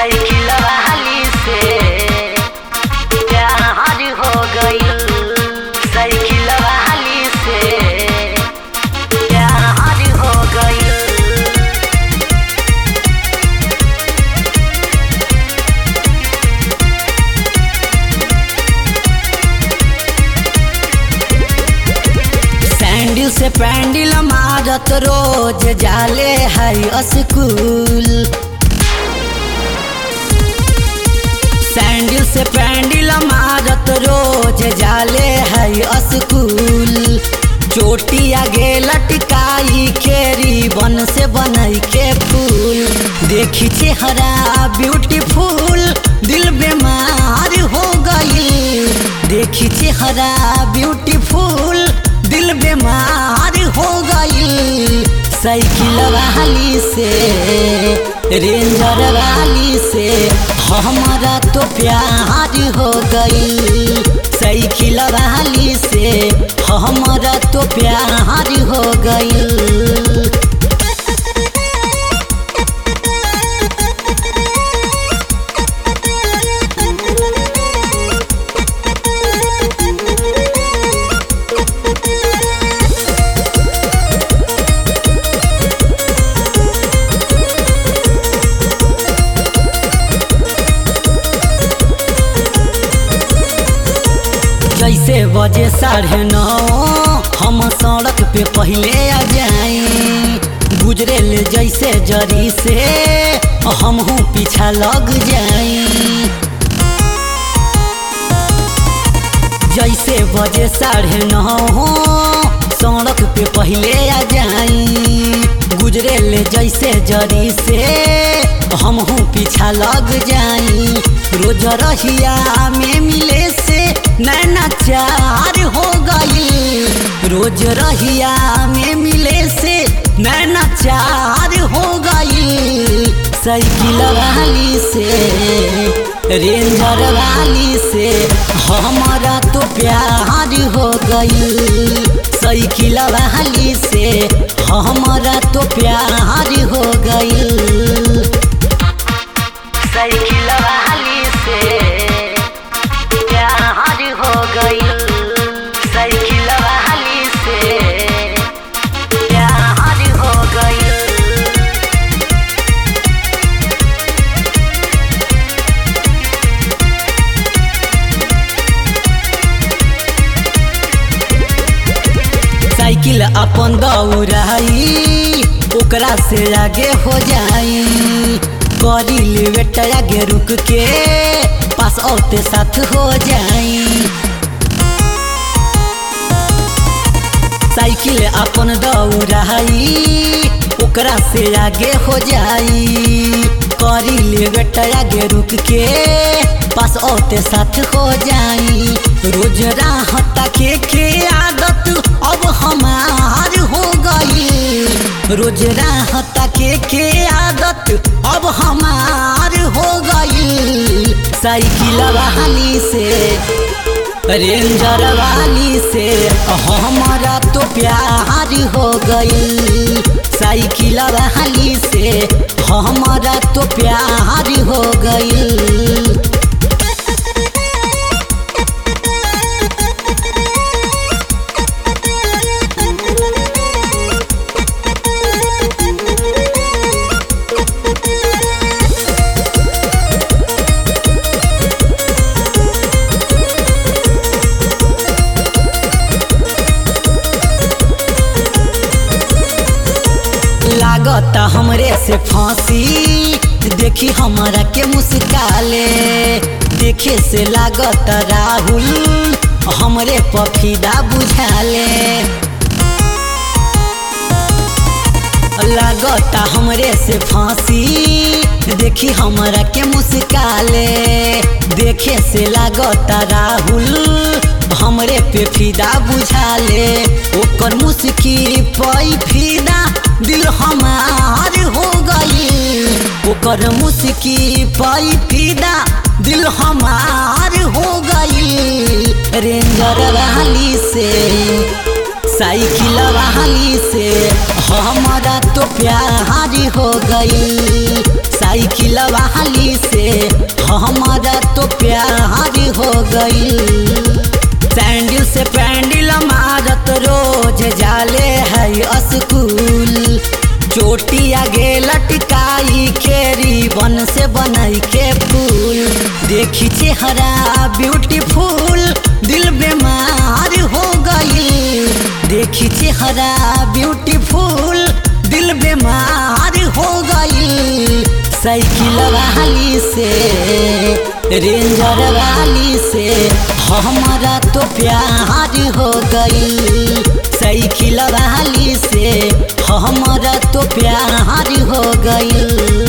cycle वाली से प्यार हो गइल साइकिल वाली से प्यार हो गइल सैंडल से पैंडल मारत रोज जाले है स्कूल सैंडल से पैंडल मारत रोज जाले है स्कूल चोटी आगे लटकाई के रिबन से बनई के फूल देखी चेहरा ब्यूटीफुल दिल बीमार हो गई देखी चेहरा ब्यूटीफुल दिल बीमार हो गई साइकिल वाली से रेंजर वाली से हमारा तो प्यार हो गई साइकिल वाली से हमारा तो प्यार हो गई जैसे बजे साढ़े नौ हम सड़क पे पहले आ जाई गुजरे ले जैसे जरी से हम हूँ पीछा लग जाई जैसे बजे साढ़े नौ सड़क पे पहले आ जाई गुजरे ले जैसे जरी से हम हूँ पीछा लग जाई रोज रहिया में मिले से नैना चार हो गई रोज रहिया में मिले से नैना चार हो गई साइकिल वाली से रेंजर वाली से हमारा तो प्यार हो गई साइकिल वाली से हमारा तो प्यार हो गई साइकिल वाली से प्यार हो गइल साइकिल वाली से प्यार हो गइल साइकिल अपन दौड़ाई ओकरा से आगे हो जाई करी लेवेट आगे रुक के पास औते साथ हो जाई साइकिल अपन दौड़ाई ओकरा से आगे हो जाई करी लेवेट आगे रुक के पास औते साथ हो जाई रोज राह ताके के आदत अब हमार हो गई रोज राह ताके के आदत अब हमार हो गई साइकिल वाली से रेंजर वाली से हमारा तो प्यार हो गई साइकिल वाली से हमारा तो प्यार हो गई लागत हमरे से फांसी देखी हमारा के मुस्काले देखे से लागत राहुल हमरे पफीदा बुझाले लागत हमरे से फांसी देखी हमारा के मुस्काले देखे से लागत राहुल हमरे पे फिदा बुझाले ओकर मुस्की पई फिदा दिल हमार हो गई ओकर मुस्की पई फिदा दिल हमार हो गई रेंजर वाली से साइकिल वाली से हमारा तो प्यार हो गई साइकिल वाली से हमारा तो प्यार हो गई सैंडल से पैंडल मारत रोज जाले है स्कूल चोटी आगे लटकाई खेरी बन से बनाई के फूल देखी चेहरा ब्यूटीफुल दिल बीमार हो गई देखी चेहरा ब्यूटीफुल दिल बीमार हो गई साइकिल वाली से रेंजर वाली से हमारा तो प्यार हो गई साइकिल वाली से हमारा तो प्यार हो गई